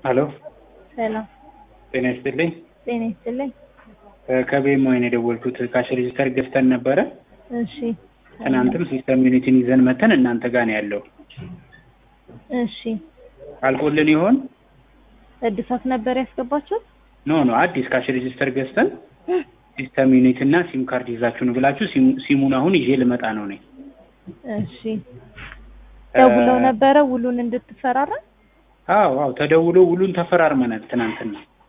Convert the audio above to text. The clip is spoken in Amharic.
ሀሎ ሰላም ጤና ይስጥልኝ። ጤና ይስጥልኝ። ከቤም ወይን የደወልኩት ካሽ ሬጅስተር ገዝተን ነበረ። እሺ ትናንትም ሲስተም ዩኒቲን ይዘን መተን እናንተ ጋር ነው ያለው። እሺ አልቆልን ይሆን? እድሳት ነበር ያስገባችሁት? ኖ ኖ አዲስ ካሽ ሬጅስተር ገዝተን ሲስተም ዩኒት እና ሲም ካርድ ይዛችሁ ነው ብላችሁ ሲሙ- ሲሙን አሁን ይዤ ልመጣ ነው ነኝ። እሺ ደውለው ነበረ ውሉን እንድትፈራረም? አዎ አዎ ተደውሎ ውሉን ተፈራርመናል ትናንትና።